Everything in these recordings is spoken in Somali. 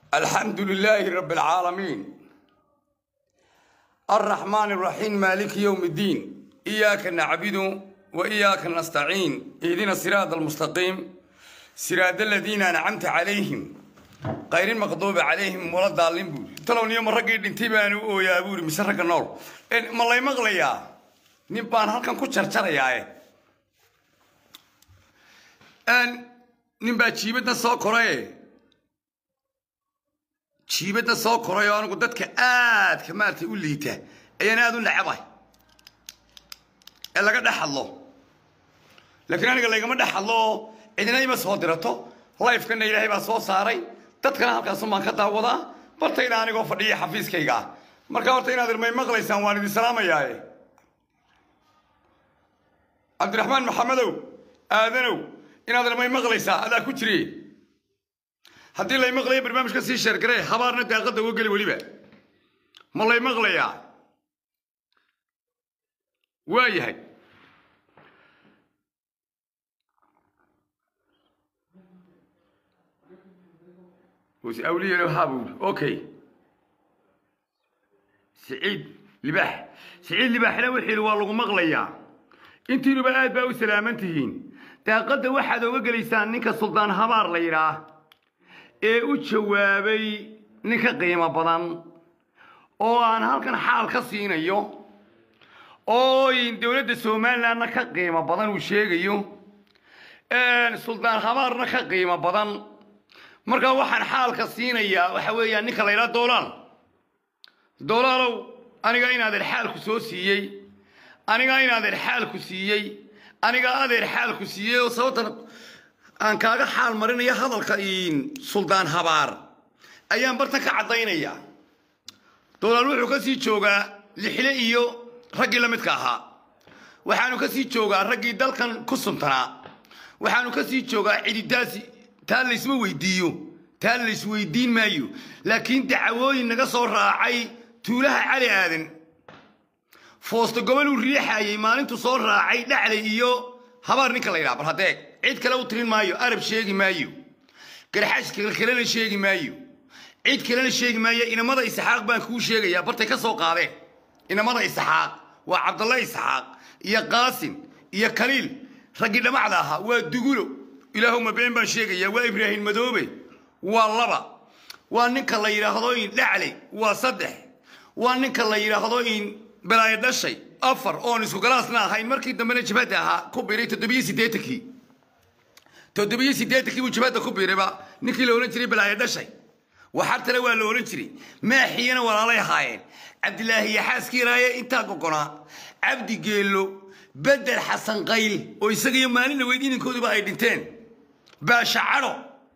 الحمد لله رب العالمين الرحمن الرحيم مالك يوم الدين إياك نعبد وإياك نستعين اهدنا الصراط المستقيم صراط الذين أنعمت عليهم غير المغضوب عليهم ولا الضالين بوري تلو نيوم رقي دنتيبان او يا بوري مسرق النور إن ما الله يمغليا نبان هلكن كو جرجريا ان نبا جيبتنا سو كوري jiibadda soo koray oo anigu dadka aadka maaragtay u liita ayaan aada u nacabahay ee laga dhex hadlo laakiin aniga laygama dhex hadlo oo cidina ima soo dirato lifekana ilaahay baa soo saaray dadkana halkaasun baan ka daawadaa bartayna anigoo fadhiya xafiiskayga ah marka horta inaad irmay maqlaysaan waan idin salaamayaaye cabdiraxmaan maxamedow aadanow inaad irmay maqlaysaa adaa ku jire haddii lay maqlaya barnaamijka sii sheergaree habaarna daaqadda uga geli weliba ma lay maqlayaa waa yahay awliya habuur okay siciid libaax siciid libaaxna wuxuu yidhi waa lagu maqlayaa intiinuba aad baa u salaaman tihiin daaqadda waxaad oga gelaysaan ninka suldaan habaar la yidhaah ee u jawaabay nin ka qiimo badan oo aan halkan xaal ka siinayo oo dowladda somalilandna ka qiimo badan uu sheegayo suldaan habaarna ka qiimo badan markaa waxaan xaalka siinayaa waxa weeyaan ninka la ydhaha doolaal doolaalow aniga in adeer xaalku soo siiyey aniga in adeer xaalku siiyey aniga adeer xaalku siiyey oo sababtan aan kaaga xaal marinaya hadalka suldaan habaar ayaan bartan ka caddaynayaa dolaal wuxuu ka sii joogaa lixle iyo raggii la midka ahaa waxaanu ka sii joogaa raggii dalkan ku suntanaa waxaanu ka sii joogaa cididaasi taa laysma weydiiyo taa laysweydiin maayo laakiin dacwooyin naga soo raacay tuulaha cali aadan foosto gobol uu riixayay maalintuu soo raacay dhaclay iyo habaar ninka la yidhaha bal hadeeg cid kale u tirin maayo arab sheegi maayo garxash kalena sheegi maayo cid kalena sheegi maayo inamada isxaaq baan kuu sheegayaa bartay ka soo qaadeen inamada isxaaq waa cabdalla isxaaq iyo qaasim iyo kaliil raggii dhamacda ahaa waa dugulo ilaahuma been baan sheegayaa waa ibraahim madoobe waa laba waa ninka la yidhaahdo in dhacle waa saddex waa ninka la yidhaahdo in balaayo dhashay afar oon isku galaasna ahayn markii dambena jabhadda ahaa ku biray toddobiyo siddeetankii toddobiyo siddeetankii buu jabhadda ku biirayba ninkii la odhan jiray balaayo dhashay waxartale waa la odhan jiray maaxiyana walaalay ahaayeen cabdilaahi iyo xaaskii raaye intaa gogonaa cabdi geello bedel xasan qayl oo isagiyo maalin dhaweyd inankooduba ay dhinteen baasha cadho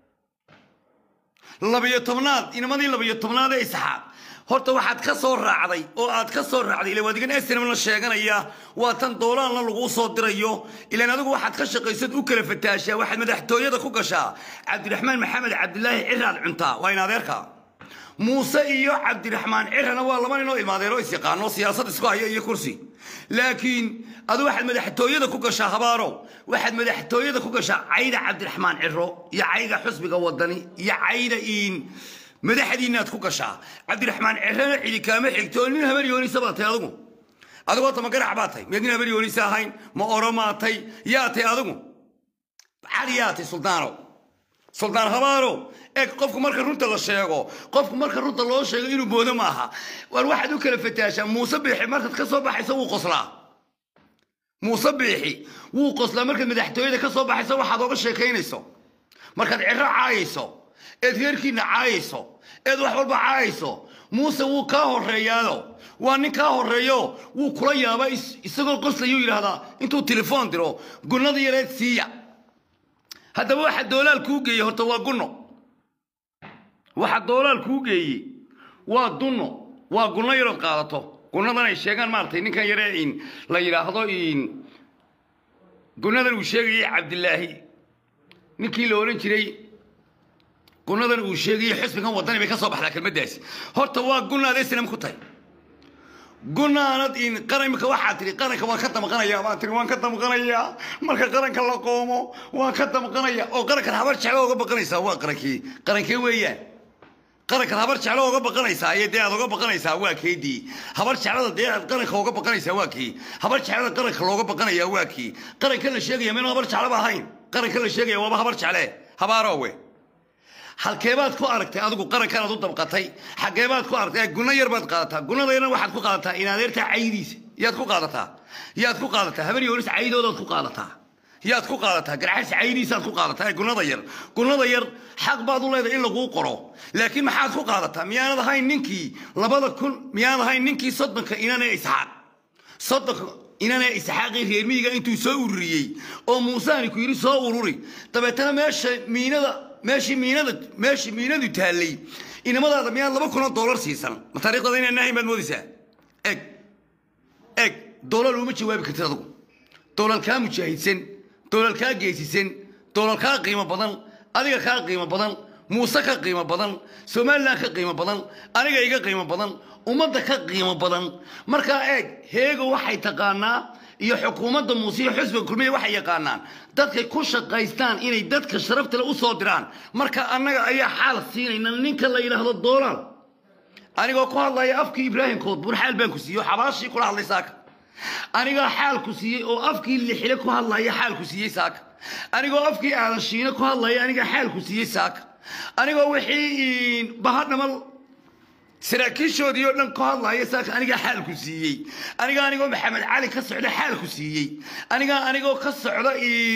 labiyo tobnaad inamadii labiyo tobnaad ee isxaaq horta waxaad ka soo raacday oo aad ka soo raacday ila waadigan snm la sheeganaya waa tan doolaalna laguu soo dirayo ilaan adigu waxaad ka shaqaysad u kala fataashaa waxaad madaxtooyada ku gashaa cabdiraxmaan maxamed cabdilaahi ciraad cuntaa waa in adeerka muuse iyo cabdiraxmaan cirana waa laba ninoo ilmaadeero is yaqaano siyaasad isku haya iyo kursi laakiin adu waxaad madaxtooyada ku gashaa habaaro waxaad madaxtooyada ku gashaa cayda cabdiraxmaan ciro iyo cayda xusbiga wadani iyo cayda iin madaxdiinaad ku gashaa cabdiraxmaan cirana cidi kaama xigto oo nin habar yoonisa baa tay adigu adigu horta ma garac baa tay miyaad nin habar yoonisa ahayn ma oromaa tay yaa tay adigu cali yaa tay suldaano suldaan habaaro eeg qofku marka runta la sheego qofku marka runta loo sheego inuu boodo maaha war waxaad u kala fataashaa muuse biixi markaad ka soo baxayso wuu qoslaa muuse biixi wuu qoslaa markaad madaxtooyada ka soo baxayso waxaad oga sheekaynayso markaad ciro caayayso eed reerkiina caayayso eed wax walba caayayso muuse wuu kaa horeeyaado waa nin kaa horeeyo wuu kula yaabaa isagoo qoslayuu yidhaahdaa intuu telefoon diro gunnada yareed siiya haddaba waxa doolaal kuu geeyey horta waa gunno waxa doolaal kuu geeyey waa dunno waa gunno yarood qaadato gunnadan ay sheegaan maaragtay ninkan yaree in la yidhaahdo in gunnadan uu sheegayay cabdilaahi ninkii la odhan jiray gunadan uu sheegayay xusbigan wadani bay ka soo baxdaa kelmaddaasi horta waa gunaad snm ku tahay gunaanad in qaranka waxaa tihi qaranka waan ka damqanayaa baa tihi waan ka damqanayaa marka qaranka la qoomo waan ka damqanaya oo qarankan habar jeclo uga baqanaysaa waa qarankii qarankee weeyaan qarankan habar jeclo oga baqanaysaa iyo dee aad oga baqanaysaa waa keedii habar jeclada dee aad qaranka oga baqanaysaa waa kii habar jeclada qaranka looga baqanayaa waa kii qaranka la sheegaya maynu habar jeclaba ahayn qaranka la sheegaya waaba habar jecle habaarowe halkeebaad ku aragtay adigu qarankan aad u dabqatay xageebaad ku aragtay guna yar baad qaadataa gunada yarna waxaad ku qaadataa in adeertaa caydiisa yaad ku qaadataa yaad ku qaadataa habar yoonis caydoodaad ku qaadataa yaad ku qaadataa garxas caydiisaad ku qaadataa ee gunada yar gunada yar xaq baad u leedahay in laguu qoro laakiin maxaad ku qaadataa miyaanad ahayn ninkii labada kun miyaanad ahayn ninkii soddonka inane isxaaq soddonka inane isxaaqii reer miyiga intuu soo ururiyey oo muusaani ku yidhi soo ururi dabeetana meesha miinada meeshii miinada meeshii miinadu taallay inamadaada miyaad laba kun oo doolar siisan ma taariikhdada inaan nahayn baad moodaysaa eg eg doolar uma jawaabi kartid adigu doolar kaa mujaahidsan doolar kaa geesisan doolar kaa qiimo badan adiga kaa qiimo badan muuse ka qiimo badan somalilan ka qiimo badan aniga iga qiimo badan ummadda ka qiimo badan markaa eeg heego waxay taqaanaa iyo xukuumadda muuse iyo xusbiga kulmiya waxay yaqaanaan dadkay ku shaqaystaan inay dadka sharaftale u soo diraan marka annaga ayaa xaal siinayna ninka la yidhaahdo doolar anigoo ku hadlaya afkii ibraahim koodbuur xaal baan ku siiyey oo xabaashii kula hadlay saaka anigaa xaal ku siiyey oo afkii lixile ku hadlaya xaal ku siiyey saaka anigoo afkii aadan shiine ku hadlaya anigaa xaal ku siiyey saaka anigoo wixii bahadhamal saraakiishoodii oo dhan ku hadlaya saaka anigaa xaal ku siiyey anigaa anigoo maxamed cali ka socda xaal ku siiyey anigaa anigoo ka socda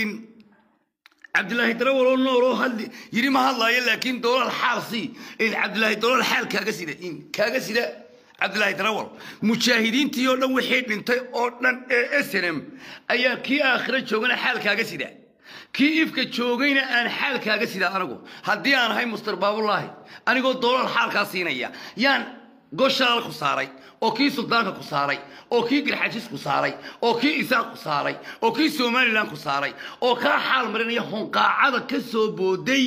cabdilaahi darawal oo nool oo hadli yidhi ma hadlaayo laakiin doolaal xaal sii cabdilaahi doolaal xaal kaaga sida kaaga sida cabdilaahi darawal mujaahidiintii oo dhan wixii dhintay oo dhan ee snm ayaa kii aakhiro joogana xaal kaaga sida kii ifka joogayna aan xaal kaaga sida anigu haddii aan ahay muster baabulaahi anigoo doolaal xaalkaa siinaya yaan goshaal ku saaray oo kii suldaanka ku saaray oo kii garxajis ku saaray oo kii isaaq ku saaray oo kii somalilan ku saaray oo kaa xaal marinaya honqaacada ka soo booday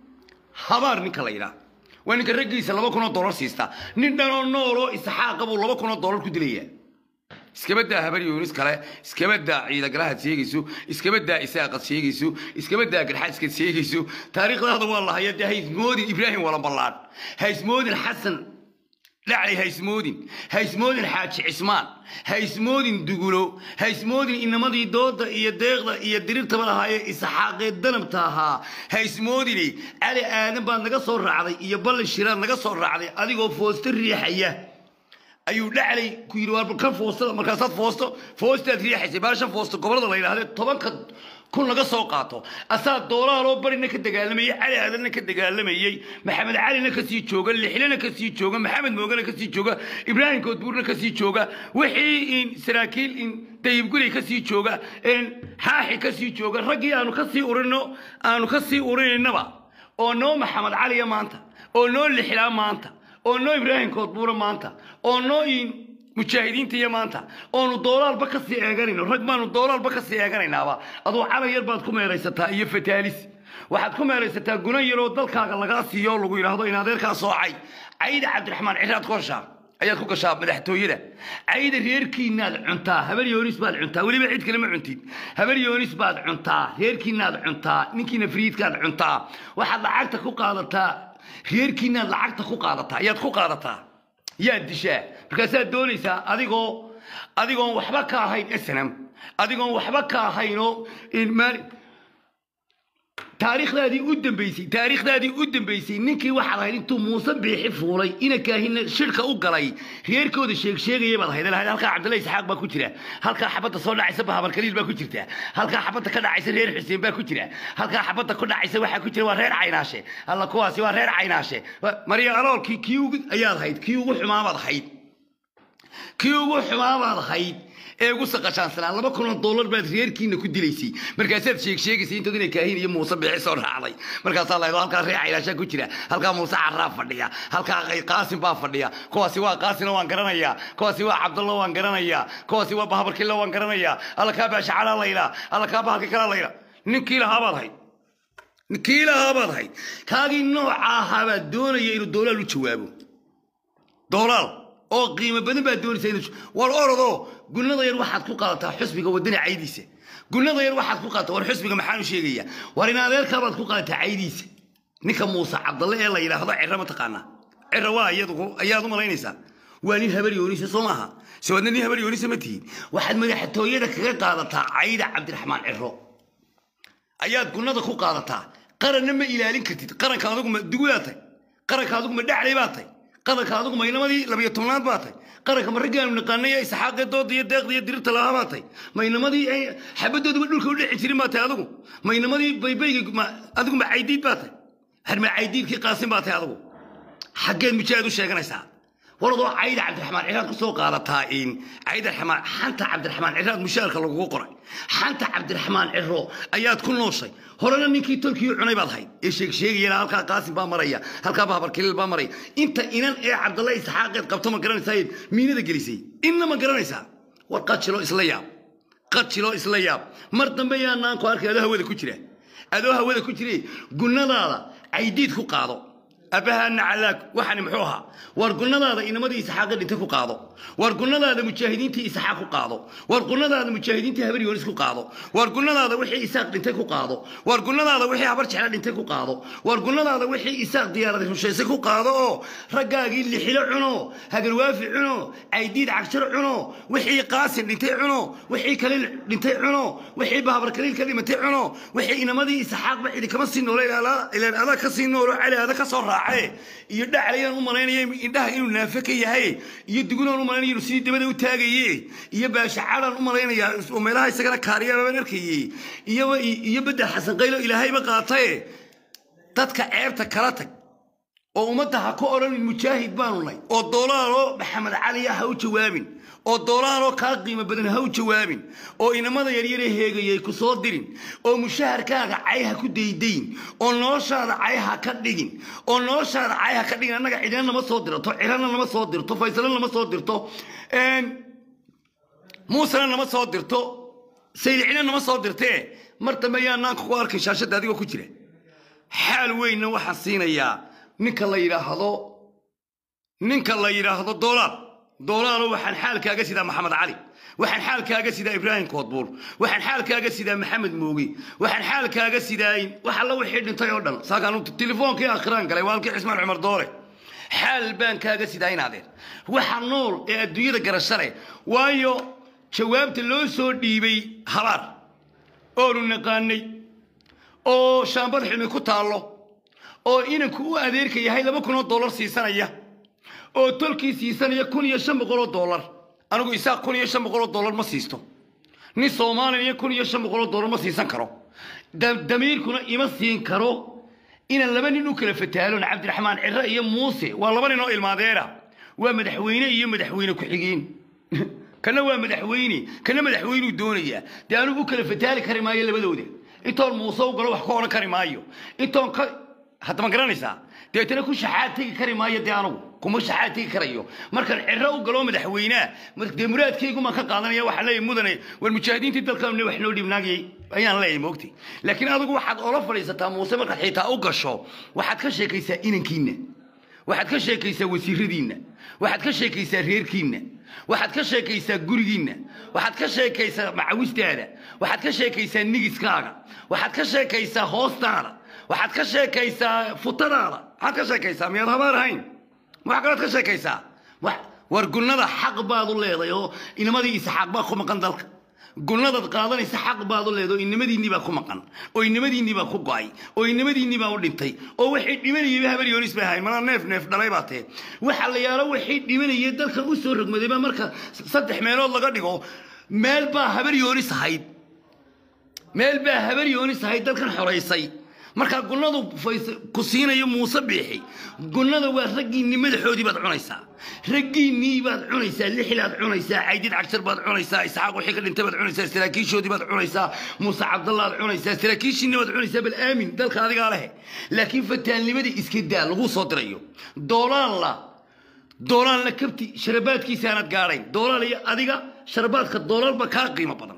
habaar ninka la yidhaah waa ninka raggiisa laba kun oo dollar siista nin dhanoo nooloo isxaaqa buu laba kun oo dollar ku dilaya iskaba daa habar yoonis kale iskaba daa ciidagalahaad sheegayso iskaba daa isaaqad sheegayso iskaba daa garxaaskad sheegayso taariikhdaada waa lahaya dee haysmoodin ibraahim walamballaadh haysmoodin xasan dhacli haysmoodin haysmoodin xaaji cismaan haysmoodin dugulo haysmoodin inamadii dooda iyo deeqda iyo dirirtaba lahaayee isxaaqee danabta ahaa haysmoodini cali aadan baad naga soo raacday iyo balli shiraad naga soo raacday adigoo foosto riixaya ayuu dhaclay ku yidhi waa ka foostada markaasaad foosto foostaad riixaysay baashan foosto gobolada la yidhahdee tobanka kun laga soo qaato asaa doolaaloo barina ka dagaalamayey cali aadanna ka dagaalamayey maxamed calina kasii jooga lixlena kasii jooga maxamed moogana kasii jooga ibraahim koodbuurna kasii jooga wixii in saraakiil in dayibguri kasii jooga xaaxi kasii jooga raggii aanu kasii urino aanu kasii urinaynaba oo noo maxamed caliya maanta oo noo lixlaa maanta oo noo ibraahim koodbuura maanta oo noo mujaahidiinta iyo maanta oonu doolaalba kasii eeganayno rag baanu doolaalba kasii eeganaynaaba aduu calan yar baad ku meeraysataa iyo fataalis waxaad ku meeraysataa guna yaroo dalkaaga lagaa siiyo lagu yidhaahdo in adeerkaa soocay cayda cabdiraxmaan ciraad ku gashaa ayaad ku gashaa madaxtooyada cayda reerkiinaad cuntaa habar yoonis baad cuntaa weliba cid kale ma cuntid habar yoonis baad cuntaa reerkiinaad cuntaa ninkiina fariidkaad cuntaa waxaad lacagta ku qaadataa reerkiinaad lacagta ku qaadataa ayaad ku qaadataa yaad dishaa markaasaad doonaysaa adigoo adigoon waxba ka ahayn snm adigoon waxba ka ahaynoo taariikhdaadii u dambaysay taariikhdaadii u dambaysay ninkii waxaad ahayd intuu muuse biixi fuulay ina kaahina shirka u galay reerkooda sheegsheegaya baad ahayd lahayd halkaa cabdulla isxaaq baa ku jira halkaa xabadda soo dhacaysa bahabar kaliil baa ku jirta halkaa xabadda ka dhacaysa reer xuseen baa ku jira halkaa xabadda ku dhacaysa waxaa ku jira waa reer caynaashe alla kuwaasi waa reer caynaashe marya aloolkii kii ugu ayaad ahayd kii ugu xumaabaad ahayd kii ugu xumaabaad ahayd ee ugu saqashaansanaa laba kun oo dollar baad reerkiina ku dilaysay markaasaad sheeg sheegaysay intood inay kaahin iyo muuse biixi soo raacday markaasaa la halkaa reer caylaashaa ku jira halkaa muuse carraa fadhiya halkaa qaasim baa fadhiya kuwaasi waa qaasina waan garanayaa kuwaasi waa cabdallo waan garanayaa kuwaasi waa bahabarkilla waan garanayaa alla kaa baashacalaa laylaa alla kaa bahalka kalaa laylaa ninkii lahaabaad ahayd ninkii lahaabaad ahayd kaagii nooca ahaabaad doonaya inuu doolaal u jawaabo doolaal oo qiimo badan baa doonaysa inuu war orodoo gunnada yar waxaad ku qaadataa xusbiga wadani caydiisa gunnada yar waxaad ku qaadataa war xusbiga maxaan u sheegayaa war in adeerkaabaad ku qaadataa caydiisa ninka muuse cabdalle ee la yidhaahdo cirro ma taqaanaa cira waa iyadu ayaad u malaynaysaa waa nin habar yoonisa soo maaha soo adna nin habar yoonisa ma tihiin waxaad madaxtooyada kaga qaadataa cayda cabdiraxmaan ciro ayaad gunnada ku qaadataa qaranna ma ilaalin kartid qaranka adigu ma dugulaa tay qaranka adigu ma dhaclay baa tay qaranka adigu ma inamadii labiyo tobnaad baa tay qaranka ma raggaanu naqaanay isxaaqee dooda iyo deeqda iyo dirirta lahaa baa tay ma inamadii ay xabadooduba dhulka u dhici jirin baa tay adigu ma inamadii baybayga ma- adigu ma caydiid baa tay har ma caydiidkii qaasin baa tay adigu xaggeed mujaahid u sheeganaysaa waradoo cayda cabdiraxmaan ciraad ku soo qaadataa in cayda raxmaan xanta cabdiraxmaan ciraad mushaalka lagugu qoray xanta cabdiraxmaan ciro ayaad ku nooshay horena ninkii tolkii cunay baad hayd ee sheeg sheegayana halkaa qaasim baa maraya halkaa bahabar kaliil baa maraya inta inan ee cabdalle isxaaqeed qabto ma garanaysaa miinada gelisay inna ma garanaysaa war qajilo isla yaab qajilo isla yaab mar dambe yaa naanku arkay adoo hawada ku jira adoo hawada ku jire gunnadaada caydiid ku qaado abahaana calaag waxani muxuu ahaa war gunnadaada inamadii isxaaqa dhintay ku qaado war gunnadaada mujaahidiintii isxaaq ku qaado war gunnadaada mujaahidiintii habar yoonis ku qaado war gunnadaada wixii isaaq dhintay ku qaado war gunnadaada wixii habar jecla dhintay ku qaado war gunnadaada wixii isaaq diyaarada rushaysay ku qaado oo raggaagii lixilo cuno hagarwaafi cuno caydiid cagshar cuno wixii qaasin dhintay cuno wixii kale dhintay cuno wixii bahabar kaliil ka dhimatay cuno wixii inamadii isxaaqba cidi kama sii noolo ilaan adaa ka sii noolo cali ada ka soo raace iyo dhaclayaan u malaynaya indhaha inuu naafe ka yahay iyo dugunaan u malaynaya inuu sidii dabada u taagaye iyo baashacadaan u malaynaya oo meelaha isagana kaariyabaan arkayey iyo iyo bedel xasan qaylo ilaahayba qaataye dadka ceebta kala tag oo ummadda ha ku odhanin mujaahid baanu nay oo doolaanoo maxamed cali ah ha u jawaabin oo doolaanoo kaa qiimo badan ha u jawaabin oo inamada yaryare heegayay ku soo dirin oo mushaharkaaga cay ha ku daydayn oo noloshaada cay ha ka dhigin oo noloshaada cay ha ka dhigin annaga cidina nama soo dirto cirana nama soo dirto faysalo nama soo dirto muusena nama soo dirto saylicina nama soo dirtee mar dambe yaa naanka ku arkay shaashadda adigoo ku jira xaal weynna waxaan siinayaa ninka la yidhaahdo ninka la yidhaahdo doolaal doolaalo waxaan xaalkaaga sidaa maxamed cali waxaan xaalkaaga sidaa ibraahim koodbuur waxaan xaalkaaga sidaa maxamed moogi waxaan xaalkaaga sidaa wax alla wixii dhintay oo dhan saakaan telefoonkii akhiraan galay waa halkii cismaan cumar doole xaal baan kaaga sidaa inaadeen waxa nool ee adduunyada garasho leh waayo jawaabta loo soo dhiibay habaar oonu naqaanay oo shaambad xilmi ku taallo oo inanku u adeerka yahay laba kun oo dollar siisanaya oo tolkii siisanaya kun iyo shan boqol oo dollar anigu isaaq kun iyo shan boqol oo dollar ma siisto nin soomaaliya kun iyo shan boqol oo dollar ma siisan karo da- damiirkuna ima siin karo inaan laba nin u kala fataalon cabdiraxmaan cire iyo muuse waa laba nin oo ilmaadeera waa madaxweyne iyo madaxweyne ku-xigeen kana waa madaxweyne kana madaxweynuu doonayaa dee anigu u kala fataali kari maayo labadooda intoon muuse u galo wax ka odhan kari maayo intoon ka haddama garanaysaa deetana ku shaxaad tegi kari maayo dee anugu kuma shaxaad tegi karayo markaan ciro u galo madaxweynea mar- dee muraadkaygumaan ka qaadanaya waxaan leeyahay mudane war mujaahidiintii dalkaamne wax noo dhibnaagayay ayaan leeyahay moogti laakiin adigu waxaad ola fadhiisataa muuse markaad xitaa u gasho waxaad ka sheekaysaa inankiinna waxaad ka sheekaysaa wasiiradiinna waxaad ka sheekaysaa reerkiinna waxaad ka sheekaysaa gurigiinna waxaad ka sheekaysaa macawistaada waxaad ka sheekaysaa nigiskaaga waxaad ka sheekaysaa hoostaada waxaad ka sheekaysaa futadaada maxaad ka sheekaysaa miyaad habaar ahayn wax kaload ka sheekaysaa wax- war gunnada xaq baad u leedahay oo inamadii isxaaq baa ku maqan dalka gunnadaad qaadanaysa xaq baad u leedahay oo inamadiinnii baa ku maqan oo inamadiinnii baa ku go'ay oo inamadiinnii baa u dhintay oo waxay dhimanayayba habar yoonis bay ahayn malaa neef neef dhalay baa tee waxa la yaalo waxay dhimanayay dalkan u soo rogmadayba marka saddex meelood laga dhigo meel baa habar yoonis ahayd meel baa habar yoonis ahayd dalkan xoraysay markaa gunnadu fays- ku siinayo muuse biixi gunnada waa raggiinnii madaxoodii baad cunaysaa raggiinnii baad cunaysaa lixilaad cunaysaa caydid cagshar baad cunaysaa isxaaq wixii ka dhintay baad cunaysaa saraakiishoodii baad cunaysaa muuse cabdallaad cunaysaa saraakiishiinni baad cunaysaa bal aamin dalka adigaa lehe laakiin fataalnimadii iska daa lagu soo dirayo doolaanla doolaalna kabti sharabaadkiisaanad gaadhayn doolaal iyo adiga sharabaadka doolaalba kaa qiimo badan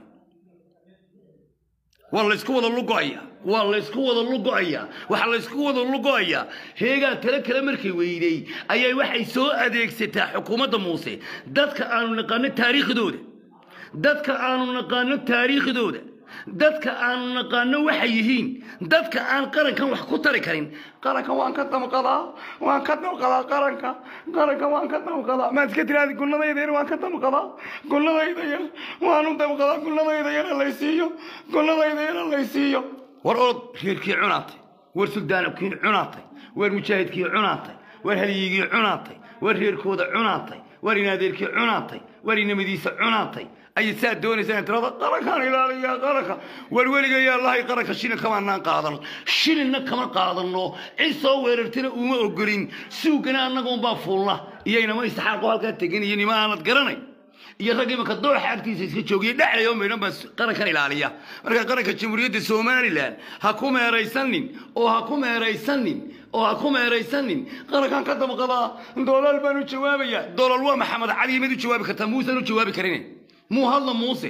waa laysku wada lugo'aya waa laysku wada lugo'ayaa waxaa laysku wada lugo'ayaa heegaa tale kale markay weydey ayay waxay soo adeegsataa xukuumadda muuse dadka aanu naqaano taariikhdooda dadka aanu naqaano taariikhdooda dadka aanu naqaano waxay yihiin dadka aan qarankan wax ku tari karin qaranka waan ka damqadaa waan ka damqadaa qaranka qaranka waan ka damqadaa maad iska tiraadi gulladayda yar waan ka damqadaa gulladayda yar waanu damqadaa gulladayda yar laysiiyo gulladayda yar laysiiyo war orod reerkii cunaatay war suldaanabkii cunaatay war mujaahidkii cunaatay war halyigii cunaatay war reerkooda cunaatay war inaadeerkii cunaatay war inamadiisa cunaatay ayay saa doonaysaan tirada qarankaan ilaaliya qaranka war weliga yaa lahay qaranka shilin kamaanaan qaadan shilinna kama qaadano cid soo weerartana uma ogolin suugana annaga unbaa fuulna iyo inama isxaaqo halkaa tegan iyo nima aanad garanay iyo rag imanka dooxa agtiisa iska joogiya dhexlay oo maydhan baa qarankan ilaaliya marka qaranka jamhuuriyadda somalilan ha ku meeraysanin oo ha ku meeraysanin oo ha ku meeraysanin qarankan ka damqadaa doolaal baan u jawaabaya doolaal waa maxamed cali mid u jawaabi kartaa muusan u jawaabi karin muu hadlo muuse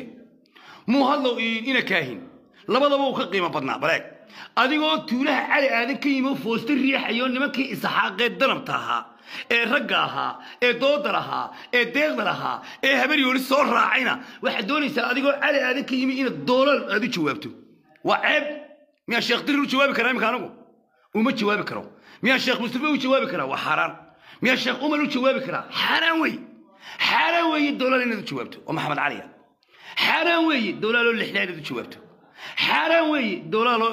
muu hadlo ina kaahin labadaba uu ka qiimo badnaa baleeg adigoo tuulaha cali aadan ka yimi foosta riixayo nimankii isaxaaqee danabta ahaa ee ragga ahaa ee dooda lahaa ee deeqda lahaa ee habaryooli soo raacayna waxaad doonaysaa adigoo cali aadan ka yimi inaad doolaal aad u jawaabto waa ceeb miyaa sheekh dirir u jawaabi karaa imika anigu uma jawaabi karo miyaa sheekh mustafa u jawaabi karaa waa xaaraan miyaa sheekh umar u jawaabi karaa xaaraan wey xaaraan weeye doolaal inaad u jawaabto oo maxamed caliya xaaraan weeye doolaaloo lixdaa inaad u jawaabto xaaraan weeye doolaaloo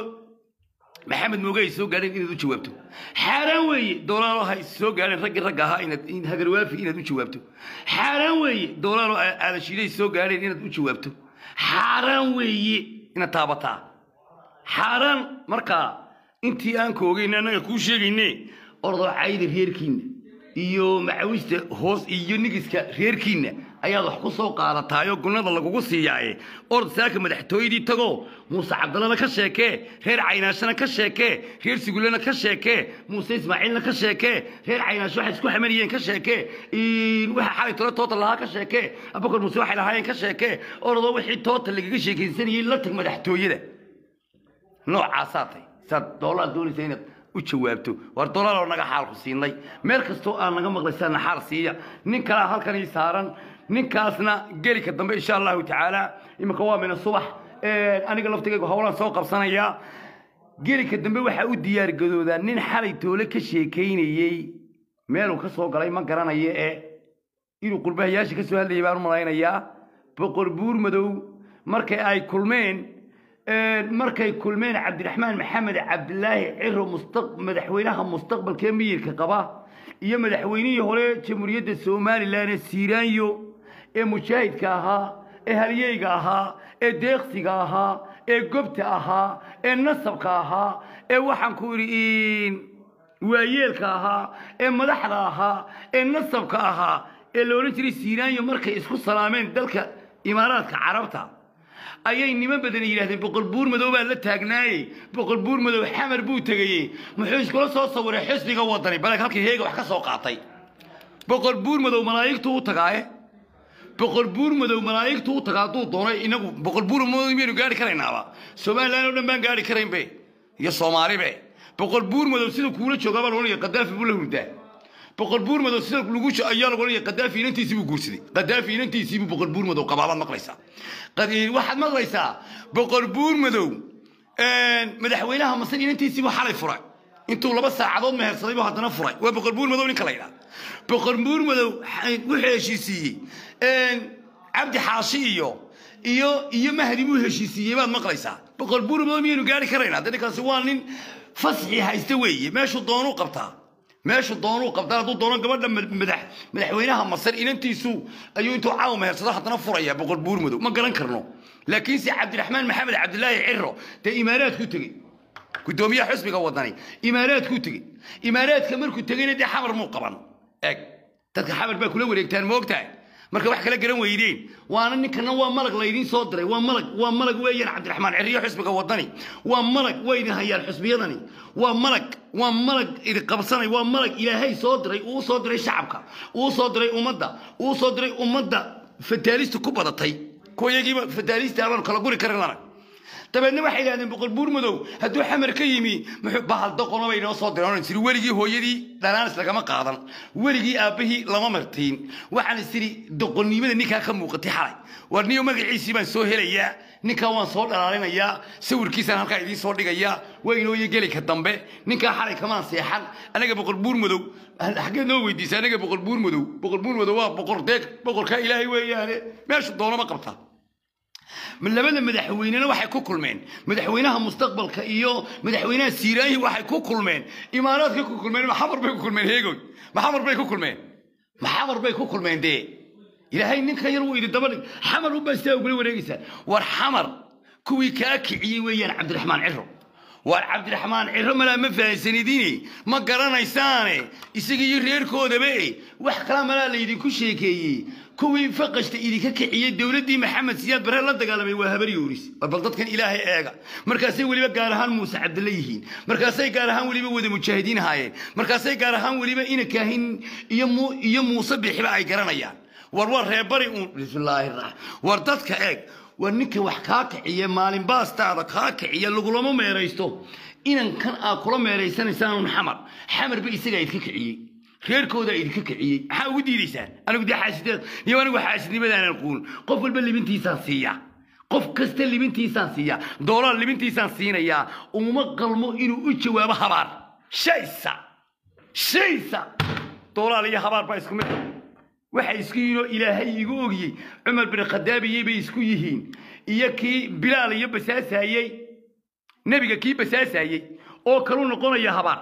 maxamed mooge ay soo gaadheen inaad u jawaabto xaaraan weeye doolaaloo hay soo gaadheen raggii ragga ahaa inaad hagarwaafi inaad u jawaabto xaaraan weeye doolaaloo aadashiiday soo gaadheen inaad u jawaabto xaaraan weeye inaad taabataa xaaraan markaa intii aan koogayna annaga kuu sheegayne ordoo cayda reerkiinna iyo macawista hoos iyo nigiska reerkiinna ayaad wax ku soo qaadataayoo gunnada lagugu siiyaaye ord saaka madaxtooyadii tago muuse cabdallana ka sheekee reer caynaashana ka sheekee reer sigullena ka sheekee muuse ismaaciilna ka sheekee reer caynaash waxay isku xamanayeen ka sheekee waxa xalay tole toota lahaa ka sheekee abakar muuse waxay lahaayeen ka sheekee ordoo wixii toota lagaga sheekaysanayey la tag madaxtooyada noocaasaa tay saad doolaad doonaysa inaad u jawaabto war dolaaloo naga xaalku siinay meel kastoo aan naga maqlaysaana xaal siiya nin kalaa halkan ii saaran ninkaasna gelika dambe insha allahu tacaala iminka waa mina subax aniga laftigaygu howlaan soo qabsanayaa gelika dambe waxaa u diyaargadoodaa nin xalay toole ka sheekaynayey meeluu ka soo galay ma garanayo ee inuu qurbahayaasha ka soo hadlayay baan u malaynayaa boqor buur madow markay ay kulmeen markay kulmeen cabdiraxmaan maxamed cabdilaahi ciro madaxweynaha mustaqbalkee miyirka qaba iyo madaxweynihii hore jamhuuriyadda somalilan ee siiraanyo ee mujaahidka ahaa ee halyeyga ahaa ee deeqsiga ahaa ee gobta ahaa ee nasabka ahaa ee waxaan ku idhi waayeelka ahaa ee madaxda ahaa ee nasabka ahaa ee la odhan jiray siiraanyo markay isku salaameen dalka imaaraadka carabta ayay niman badan yidhahdeen boqol buur madow baa la taagnaayey boqol buur madow xamar buu tegayey muxuu iskula soo sawiray xisbiga wadani baleeg halkii heega wax ka soo qaatay boqol buur madow malaa'igtu u tagaaye boqol buur madow malaa'igtu u tagaa hadduu doonay inagu boqol buur madow miyaynu gaari karaynaaba somalilan oo dhan baan gaari karaynbe iyo soomaalibe boqol buur madow sida kuula joogaa baa laodhanaya qadaafi buu la hurdaa boqol buur madow sida lagu ayaa lagu odhanaya qadaafi inantiisii buu guursaday qadaafi inantiisii buu boqol buur madow qabaa baad maqlaysaa waxaad maqlaysaa boqol buur madow madaxweynaha masar inantiisii buu xalay furay intuu laba saacadood mehersaday buu haddana furay waa boqol buur madow ninka la yidhaha boqol buur madow wuxuu heshiisiiyey cabdi xaashi iyo iyo iyo mahdi buu heshiisiiyey baad maqlaysaa boqol buur madow miyaynu gaari karaynaa dee ninkaasi waa nin fasxi haysta weeye meeshuu doonuu qabtaa meeshu doonuu qabtaa hadduu doono gabadha madax madaxweynaha masar inantiisu ayuu intuu caawa mehersado haddana furaya boqol buur madow ma garan karno laakiinse cabdiraxmaan maxamed cabdilaahi ciro dee imaaraadku tegey gudoomiyaha xusbiga wadani imaaraadku tegey imaaraadka markuu tegeyna dee xamar muu qaban eeg dadka xamar baa kula wareegtaan moogtahay marka wax kala garan weydeen waana ninkana waa malag laydiin soo diray waa malag waa malag weeyaan cabdiraxmaan ciriyo xusbiga wadani waa malag way idin hayaan xusbiyadani waa malag waa malag idin qabsanay waa malag ilaahay soo diray uu soo diray shacabka uu soo diray ummadda uu soo diray ummadda fataalista ku badatay kuwa iyagiiba fataalista abaanu kala guri karin lana dabeedna waxay yidhahdeen boqol buur madow hadduu xamar ka yimi muxuu bahal doqono bay inoo soo diraan siri weligii hooyadii dhanaanis lagama qaadan weligii aabbahii lama martiin waxaan isiri doqonnimada ninkaa ka muuqatay xalay war niyo magaciisii baan soo helayaa ninkaa waan soo dhalaalinayaa sawirkiisaan halkaa idiin soo dhigayaa waa inooyo geli ka dambe ninkaa xalay kamaan seexan anaga boqor buur madow xaggeed noo weydiisa anaga boqor buur madow boqor buur madow waa boqor deeg boqorkaa ilaahay weeyaane meeshu doono ma qabta labada madaxweynena waxay ku kulmeen madaxweynaha mustaqbalka iyo madaxweynaha siiraayi waxay ku kulmeen imaaraadka ku kulmeen maxamar bay ku kulmeen heegoy maxamar bay ku kulmeen maxamar bay ku kulmeen dee ilaahay ninka yar wuu idin daba dhig xamar unbaa sidaa ugula wareegaysaa war xamar kuwii kaa kiciyey weeyaan cabdiraxmaan ciro waar cabdiraxmaan ciro malaa ma fahansanidine ma garanaysaane isaga iyo reerkoodaba wax kala malaa laydinku sheekeeyey kuwii faqashta idinka kiciyey dowladdii maxamed siyaad bare la dagaalamay waa habar yoonis war bal dadkan ilaahay eega markaasay weliba gaar ahaan muuse cabdille yihiin markaasay gaar ahaan weliba wada mujaahidiin haayeen markaasay gaar ahaan weliba ina kaahin iyo mu iyo muuse bixiba ay garanayaan war war reebari uun bismillaahi raxmaan war dadka eeg war ninka wax kaa kiciya maalin baastaada kaa kiciya lagulama meeraysto inankan aad kula meeraysanaysaan xamar xamarba isagaa idinka kiciyey reerkoodaa idinka kiciyey maxaa ugu diidaysaan anigu dee xaasideed iyo anigu xaasidnimadaanan quun qof walba libintiisaan siiyaa qof kasta libintiisaan siiyaa doolaar libintiisaan siinayaa uma qalmo inuu u jawaabo habaar shaysa shaysa doolaal iyo habaar baa isku mid waxay isku yihiin oo ilaahay igu ogiyey cumar bin khadaabiyey bay isku yihiin iyo kii bilaal iyo basaasayey nebiga kii basaasayey oo kalu noqonaya habaar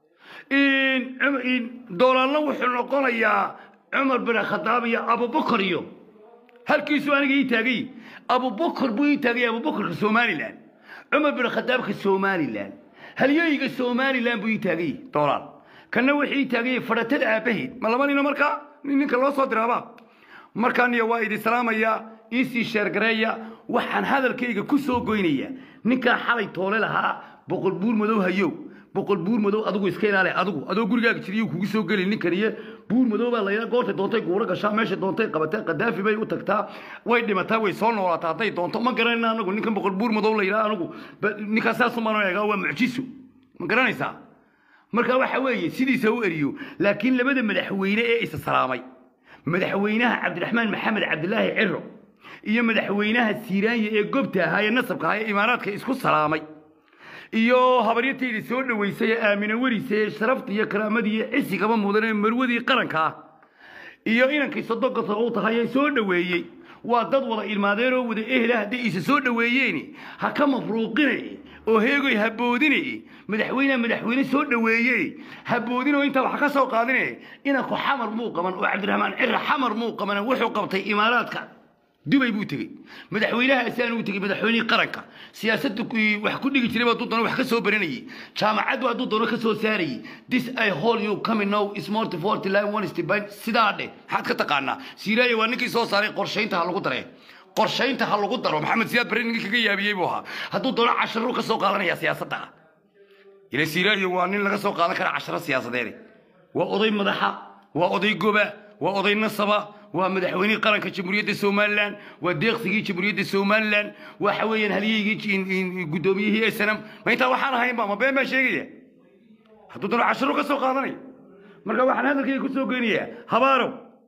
doolaalna wuxuu noqonayaa cumar bin khadaab iyo abubakar iyo halkiisu aniga ii taagay abubakar buu ii taagay abubakarka somalilan cumar bin khadaabka somalilan halyoyga somalilan buu ii taagay doolaal kanna wuxuu ii taagay fadhatada aabbaheed ma laba nino markaa ninka loo soo diraaba markaaniyo waa idin salaamaya iisii sheergareeya waxaan hadalkayga ku soo goynaya ninkaa xalay toole lahaa boqol buur madow hayow boqol buur madow adigu iska ilaali adigu adoo gurigaaga jiriyo kugu soo geli ninkan iyo buur madow baa layidhaa goortay doontay guuro gashaa meesha doontay qabatay qadaafi bay u tagtaa way dhimataa way soo noolaataa hadday doonto ma garanayna anagu ninkan boqol buur madow layidhaa anigu ninkaa saasumaan eegaa waa mucjiso ma garanaysaa marka waxa weeye sidiisa u eriyo laakiin labada madaxweyne ee isa salaamay madaxweynaha cabdiraxmaan maxamed cabdilaahi ciro iyo madaxweynaha siiraanya ee gobta ahaa ee nasabka ahaa ee imaaraadka isku salaamay iyo habaryatayda soo dhoweysay ee aamina werise ee sharafta iyo karaamadii iyo cisigaba mudan ee marwadii qaranka ah iyo inankii sodonkasa u tahay ee soo dhoweeyey waa dad wada ilmaadeen oo wada ehla hadday isa soo dhoweeyeen ha ka mafruuqinay oo heegoy haboodinay madaxweyneha madaxweyne soo dhoweeye haboodin oo intaa wax ka soo qaadine inanku xamar muu qaban oo cabdiraxmaan cira xamar muu qaban wuxuu qabtay imaaraadka dubay buu tegey madaxweynaha asaan uu tegey madaxweynihii qaranka siyaasadda wax ku dhigi jiray hadduu doono wax ka soo baranayay jaamacaddu hadduu doono ka soo saarayay this i hold you coming now is more to forty line one stipend sidaa dheh maxaad ka taqaanaa siiraaya waa ninkii soo saaray qorshaynta ha lagu daree qorshaynta ha lagu daro maxamed siyaad bare ninkii kaga yaabiyey buu ahaa hadduu doono casharuu ka soo qaadanaya siyaasadda ila siiraaya waa nin laga soo qaadan kara casharo siyaasadeed waa oday madaxa waa oday goba waa oday nasaba waa madaxweynihii qaranka jamhuuriyadda somalilan waa deeqsigii jamhuuriyadda somalilan waxa weeyaan halyeygii guddoomiyihii snm ma intaa waxaan ahaynba ma been baan sheegaya hadduu doono casharo ka soo qaadanaya marka waxaan hadalkayga ku soo geynayaa habaarow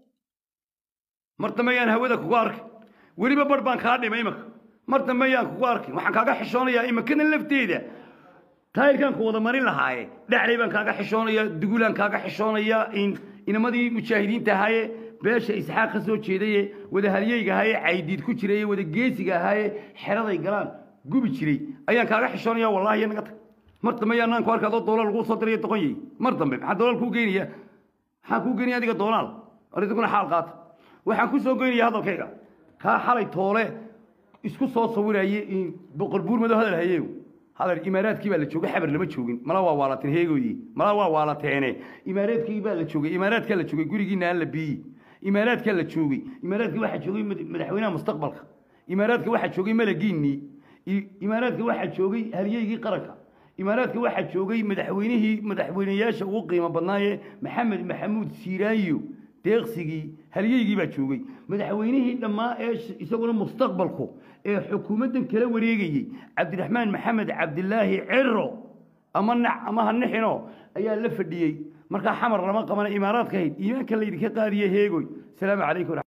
mar dambe ayaan hawada kugu arkay weliba bar baan kaa dhimay imaka mar dambe ayaan kugu arkay waxaan kaaga xishoonayaa imakada lafteeda taayirkaan ku wada marin lahaaye dhaclay baan kaaga xishoonayaa dugulaan kaaga xishoonayaa inamadii mujaahidiinta ahaaye beesha isxaaq ka soo jeedaye wada halyeyga ahaaye caydiid ku jiraye wada geesiga ahaaye xeraday galaan gubi jiray ayaan kaaga xishoonaya wallahi naga tag mar dambe ayaan naanku arka adoo doolaal lagu soo diraya doqonyey mar dambe maxaa doolaal kuu geynaya maxaa kuu geynaya adiga doonaal adiguna xaal qaata waxaan ku soo geynaya hadalkayga kaa xalay toole isku soo sawiraye boqol buur madow hadal hayeeyo hadal imaaraadkii baa la joogay xabar lama joogin mala waa waalateen heegoyi mala waa waalateene imaaraadkii baa la joogay imaaraadkaa la joogay gurigiina aan la biiyi imaaraadkaa la joogay imaaraadkii waxaa joogay madaxweynaha mustaqbalka imaaraadka waxaa joogay malagiinnii imaaraadka waxaa joogay halyeygii qaranka imaaraadka waxaa joogay madaxweynihii madaxweyneyaasha ugu qiimo badnaaye maxamed maxamuud siiraanyo deeqsigii halyeygii baa joogay madaxweynihii dhammaa ee isaguna mustaqbalku ee xukuumaddan kala wareegayey cabdiraxmaan maxamed cabdilaahi ciro ama nac ama ha nixino ayaa la fadhiyey markaa xamar lama qabana imaaraadka ahayd iimaanka laydinka qaadiye heegoy asalaamu calaykum